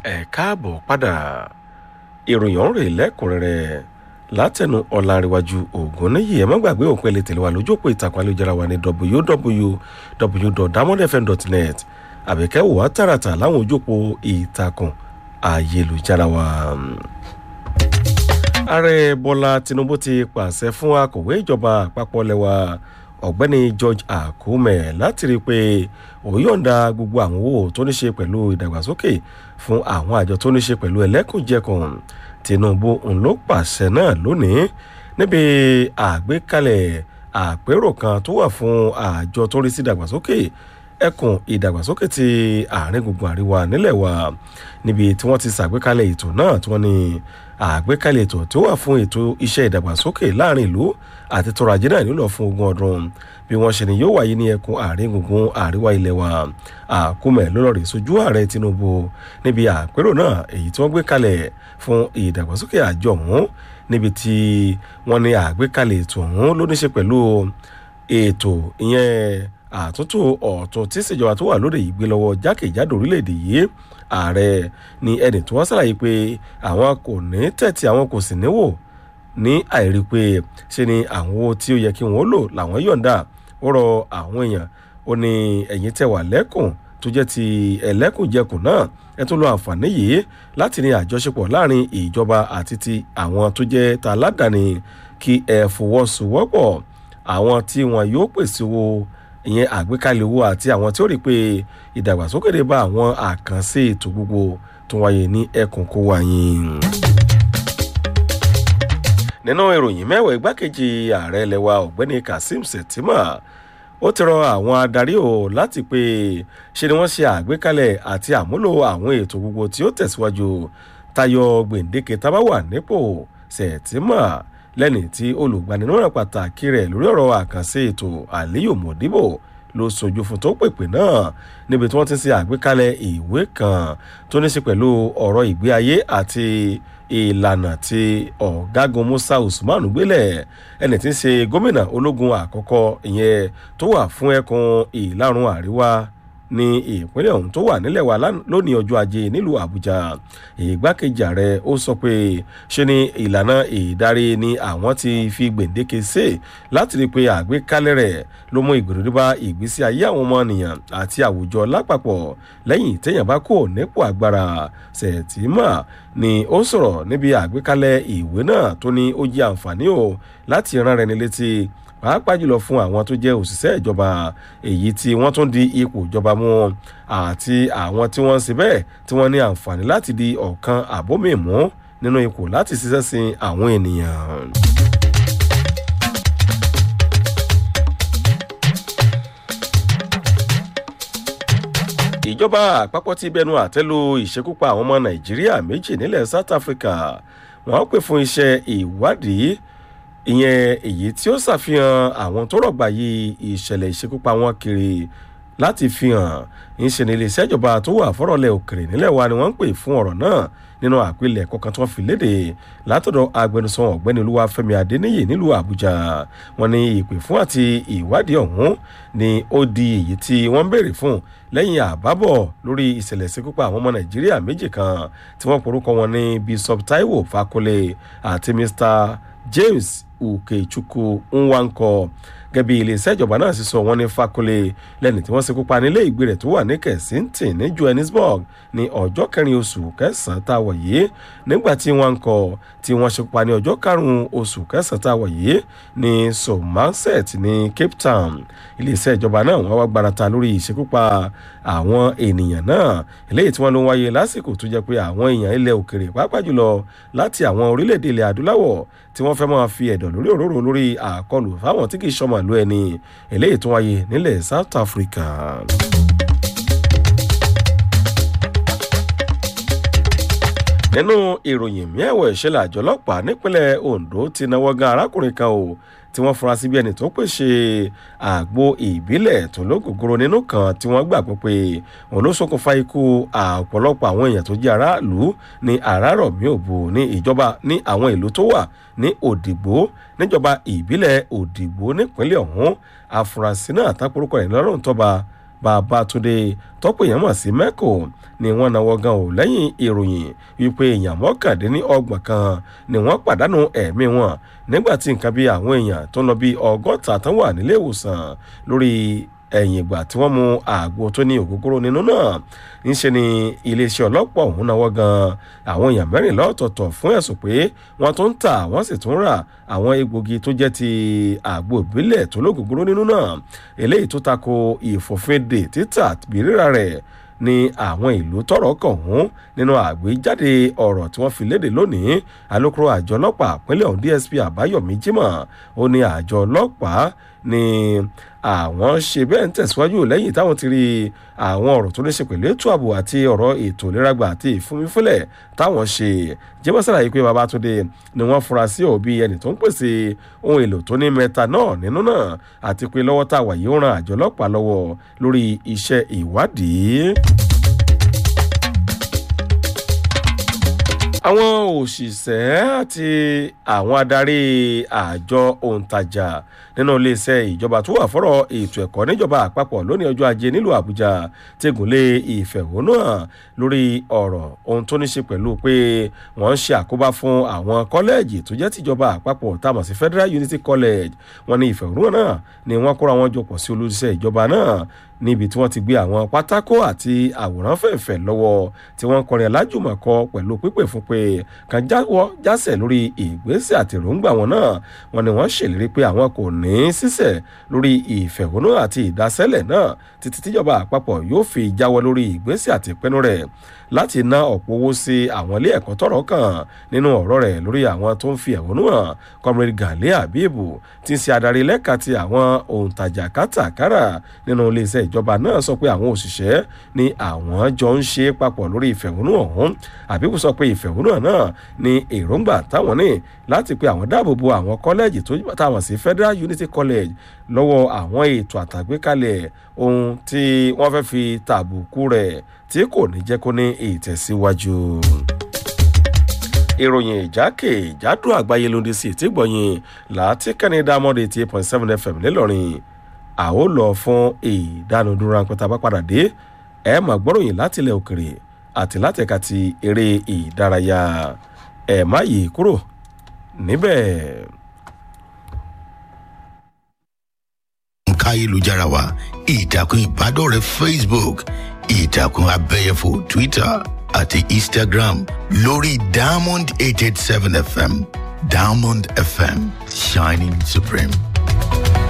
ẹ káàbọ̀ padà ìròyìn ọ̀rọ̀ ìlẹ́kùnrẹ́rẹ́ látẹnu ọ̀làǹrẹ̀wájú ògúnníyì ẹ má gbàgbé òpin lè tẹ̀lé wa lójú òpó ìtàkùn ayélujára wa ní www.diamondfm.net àbíkẹ́wò wá tààràtà láwọn ojú òpó ìtàkùn ayélujára wa. ààrẹ bọ́lá tinubu ti pàṣẹ fún akọ̀wé ìjọba àpapọ̀ lẹ́wà ọ̀gbẹ́ni george akume láti rí i pé òun yọ̀ǹda gbogbo àwọn owó tó ní ṣe pẹ̀lú ìdàgbàsókè fún àwọn àjọ tó ní ṣe pẹ̀lú ẹlẹ́kùnjẹkùn tinubu ń ló pàṣẹ náà lónìí níbi àgbékalẹ̀ àpérò kan tó wà fún àjọ tó rí sí ìdàgbàsókè ẹkùn ìdàgbàsókè ti àárín gbùngbùn àríwá nílẹ̀ wa níbi tí wọ́n ti ṣàgbékalẹ̀ ètò náà tí wọ́n ní àgbékalẹ̀ ètò tó wà fún ètò iṣẹ́ ìdàgbàsókè láàrin ìlú àti tọrọ ajé náà nílò fún ogún ọdún bí wọ́n ṣe ni yóò wáyé ní ẹkùn àárín gbùngbùn àríwá ilẹ̀ wa àkúmẹ̀ lólọ́rẹ̀ sojú ààrẹ tinubu níbi àpérò náà èyí tí wọ́n gbé kalẹ̀ fún ìdàgbàsókè àjọ ọ̀hún níbi tí wọ́n ní àgbékalẹ̀ ètò ọ̀hún ló ní ṣe pẹ̀lú ètò ìyẹn àtúntò ọ̀tún tí ìṣèjọba tó wà lóde yìí gbé lọ́wọ́ jákèjádò orílẹ̀-èdè yìí ààrẹ ni ẹni tó wá ṣàlàyé pé àwọn kò ní tẹ̀tí àwọn kò sì níwò ní àìrí pé ṣe ni àwọn owó tí ó yẹ kí wọ́n lò làwọn yọ̀ǹda ó rọ àwọn èèyàn ó ní ẹ̀yìn tẹ̀ wà lẹ́kùn tó jẹ́ ti ẹlẹ́kùnjẹkùn náà ẹ tún lo àǹfààní yìí láti ní àjọṣepọ̀ láàrin ìjọba àti ti àwọn tó jẹ́ ta aládàáni kí ẹ fọwọ́sowọ́pọ̀ àwọn tí wọn yóò pèsè owó ìyẹn àgbékalẹ̀ owó àti àwọn tí ó rí i pé ìdàgbàsókè dé bá àwọn àkànṣe ètò gbogbo tó wáyé ní ẹkùn kó wáyé. nínú ìròyìn mẹ́wàá igbákejì ààrẹ lẹ́wà ọ̀gbẹ́ni kazeem shettima ó ti rọ àwọn adarí o láti pé ṣe ni wọ́n ṣe àgbékalẹ̀ àti àmúlò àwọn ètò gbogbo tí ó tẹ̀síwájú tayọ gbèǹdéke tábàwà nípò shettima lẹ́ni tí olùgbaninúràn pàtàkì rẹ̀ lórí ọ̀rọ̀ àkànṣe ètò àlíyò mọ̀díbò ló sojú fún tó pèpè náà níbi tí wọ́n ti ń ṣe àgbékalẹ̀ ìwé kan tó ní sí pẹ̀lú ọ̀rọ̀ ìgbé ayé àti ìlànà tí ọ̀gágun musa usman gbélẹ̀ ẹni tí ń ṣe gómìnà ológun àkọ́kọ́ ìyẹn tó wà fún ẹkùn ìlàrun àríwá ní ìpínlẹ̀ ọ̀hún tó wà nílẹ̀ wa lónìí ọjọ́ ajé nílùú àbújá ìgbákejì ààrẹ ó sọ pé ṣe ni ìlànà ìdarí ni àwọn ti fi gbèǹdéke sí láti rí i pé àgbékalẹ̀ rẹ̀ ló mú ìgbèrú bá ìgbésí ayé àwọn ọmọnìyàn àti àwùjọ lápapọ̀ lẹ́yìn téèyàn bá kò nípò agbára sẹ̀tìmà ni ó sọ̀rọ̀ níbi àgbékalẹ̀ ìwé náà tó ní ó jẹ́ àǹfààní o láti rán rẹni létí pàápàá jùlọ fún àwọn tó jẹ́ òṣìṣẹ́ ìjọba èyí tí wọ́n tún di ipò ìjọba mú àti àwọn tí wọ́n ń ṣe bẹ́ẹ̀ tí wọ́n ní àǹfààní láti di ọ̀kan àbómìmú nínú ipò láti ṣiṣẹ́ sin àwọn ènìyàn. ìjọba àpapọ̀ ti bẹnu àtẹ́lu ìṣekúpa àwọn ọmọ nàìjíríà méjì nílẹ̀ south africa wọ́n pè fún iṣẹ́ ìwádìí ìyẹn èyí tí ó ṣàfihàn àwọn tó rọ̀gbà yìí ìṣẹ̀lẹ̀ ìṣekúpa wọn kiri láti fi hàn ìṣe ní iléeṣẹ́ ìjọba tó wà fọ́rọ̀lẹ̀ òkèrè nílẹ̀ wa ni wọ́n ń pè fún ọ̀rọ̀ náà nínú àpilẹ̀kọ kan tí wọ́n fi léde látọ̀dọ̀ agbẹnusọ ọ̀gbẹ́ni olúwàfẹ́mi adéníyè nílùú àbújá wọn ní ìpè fún àti ìwádìí ọ̀hún ni ó di èyí tí wọ́n ń béèrè fún lẹ́yìn àbábọ̀ lórí ìṣẹ̀lẹ̀ ìṣekúpa àwọn ọmọ nàìjíríà méjì kan tí wọ́n porúkọ wọn ní bishop taiwo fakole àti mr james ukechukwu nwankọ gẹ́bí iléeṣẹ́ ìjọba náà sì sọ wọ́n ní fakole lẹ́ni tí wọ́n ṣekú pa nílé ìgbé rẹ̀ tó wà ní kẹ̀síntìn ní johannesburg ní ọjọ́ kẹrin oṣù kẹsàn-án tá a wọ̀ yìí nígbà tí wọ́n ń kọ́ tí wọ́n ṣekú pa ní ọjọ́ karùn-ún oṣù kẹsàn-án tá a wọ̀ yìí ní somerset ní cape town iléeṣẹ́ ìjọba náà wọ́n wá gbarata lórí ìṣekúpa àwọn ènìyàn náà eléyìí tí wọ́n ló ń wáyé lásìkò tó jẹ́ pé àwọn èèyàn ilẹ̀ òkèrè pàápàá jùlọ láti àwọn orílẹ̀-èdè ilẹ̀ adúláwọ̀ tí wọ́n fẹ́ máa fi ẹ̀dọ̀ lórí òróró lórí àkọlù fáwọn tí kì í ṣọmọ ìlú ẹni eléyìí tó wáyé nílẹ̀ south africa. nínú ìròyìn mìíràn ìṣẹ̀lẹ̀ àjọ ọlọ́pàá nípínlẹ̀ ondo ti náwó gan arákùnrin kan o tí wọ́n fura sí bí ẹni tó pèsè àgbo ìbílẹ̀ tó lógógóró nínú kan tí wọ́n gbàgbọ́ pé òun ló ṣokùnfà ikú ọ̀pọ̀lọpọ̀ àwọn èèyàn tó jẹ́ aráàlú ní àràrọ̀mí òbò ní ìjọba ní àwọn ìlú tó wà ní òdìgbò níjọba ìbílẹ̀ òdìgbò nípínlẹ̀ ọ̀hún àfúrásì náà tápórúkọ rẹ̀ lọ́rùn tọ́ba babatunde tọ́pọ̀ èèyàn mọ̀ sí mẹ́kò ni wọ́n náwó gan ò lẹ́yìn ìròyìn wípé èèyàn mọ́kàndínlọ́gbọ̀n kan ni wọ́n pàdánù ẹ̀mí wọn nígbà tí nǹkan bí àwọn èèyàn tó lọ bí ọgọ́ta tán wà nílé ìwòsàn lórí ẹ̀yìn ìgbà tí wọ́n mu àgbo tó ní ògógóró nínú náà ńṣe ni iléeṣẹ́ ọlọ́pàá ọ̀hún náwó gan àwọn èèyàn mẹ́rìnlá ọ̀tọ̀ọ̀tọ̀ fún ẹ̀sùn pé wọ́n tó ń tà wọ́n sì tún rà àwọn egbògi tó jẹ́ ti àgbo ìbílẹ̀ tó lógógóró nínú náà eléyìí tó tako ìfòfindè títà bí rírà rẹ̀ ní àwọn ìlú tọrọ kàn hún nínú àgbéjáde ọ̀rọ̀ tí wọ́n fi léde lónìí alukoro àjọ ọlọ́pàá ìpínlẹ̀ ọ̀hún dsp àbáyọ̀mí jimoh ó ní àjọ ọlọ́pàá ní àwọn ṣe bẹ́ẹ̀ ń tẹ̀síwájú lẹ́yìn táwọn ti rí àwọn ọ̀rọ̀ tó ní ṣe pẹ̀lú ètò ààbò àti ọ̀rọ̀ ètò ìlera gbà àti ìfúnmífúnlẹ̀ táwọn ṣe jẹ́bọ́ sàlàyé pé babatunde ni wọ́n fura sí òbí ẹni tó ń pèsè ohun èlò tó ní mẹ́ta náà nínú náà àti pé lọ́wọ́ tá a wà yìí ó ran àjọ ọlọ́pàá lọ́wọ́ lórí iṣẹ́ ìwádìí. àwọn òṣìṣẹ́ àti àwọn adarí àjọ òǹtajà nínú iléeṣẹ́ ìjọba tó wà fọ́rọ̀ ètò ẹ̀kọ́ níjọba àpapọ̀ lónìí ọjọ́ ajé nílùú àbújá tẹ̀gúnlé ìfẹ̀hónúhàn lórí ọ̀rọ̀ ohun tó ní ṣe pẹ̀lú pé wọ́n ń ṣe àkóbá fún àwọn kọ́lẹ́ẹ̀jì tó jẹ́ tìjọba àpapọ̀ táwọn sí federal unity college wọn ní ìfẹ̀hónúhàn náà ni wọ́n kóra wọn jọ pọ̀ sí olùṣẹ́ ìjọba náà níbi tí wọ́n ti gbé àwọn pátákó àti àwòrán fẹ̀fẹ̀ lọ́wọ́ tí wọ́n kọrin alájùmọ̀kọ pẹ̀lú pípè fún pé kan jáwọ́ jásẹ̀ lórí ìgbésẹ̀ àti èròǹgbà wọn náà wọn ni wọ́n ṣèlérí pé àwọn kò ní sísẹ̀ lórí ìfẹ̀hónú àti ìdásẹ́lẹ̀ náà títí tíjọba àpapọ̀ yóò fi jáwọ́ lórí ìgbésẹ̀ àti ìpinnu rẹ̀ láti ná ọ̀pọ̀ owó sí àwọn ilé ẹ̀kọ́ tọ̀rọ̀ kàn nínú ọ̀rọ̀ rẹ̀ lórí àwọn tó ń fi ẹ̀hónú hàn comrade gale abibu tí ń ṣe adarí lẹ́ka ti àwọn òǹtajà kátàkárà nínú iléeṣẹ́ ìjọba náà sọ pé àwọn òṣìṣẹ́ ni àwọn jọ ń ṣe papọ̀ lórí ìfẹ̀hónú ọ̀hún abibu sọ pé ìfẹ̀hónú náà ni èròǹgbà táwọn ní láti pé àwọn dáàbò bo àwọn kọ́lẹ́ẹ̀jì tó táwọn sí federal unity college lọ́wọ́ àwọn ètò àtàgbékalẹ̀ ohun tí wọ́n fẹ́ fi tàbùkù rẹ̀ tí kò ní jẹ́ kó ní ìtẹ̀síwájú. ìròyìn ìjákèjádò àgbáyé ló ń di sí ètí gbọ̀nyìn láti kẹ́ni dámọ́dé eighty eight point seven fm nílọrin a ó lọ fún ìdánudúró ráńpẹ́ tá a bá padà dé ẹ mà gbọ́ròyìn láti ilẹ̀ òkèrè àti láti ẹ̀ka ti eré ìdárayá ẹ̀ má yìí kúrò níbẹ̀. káyélujára wa ìtàkùn ìbádọ́rẹ̀ẹ́ facebook ìtàkùn abẹ́yẹfò twitter àti instagram lórí diamond eight eight seven fm diamond fm shining supreme.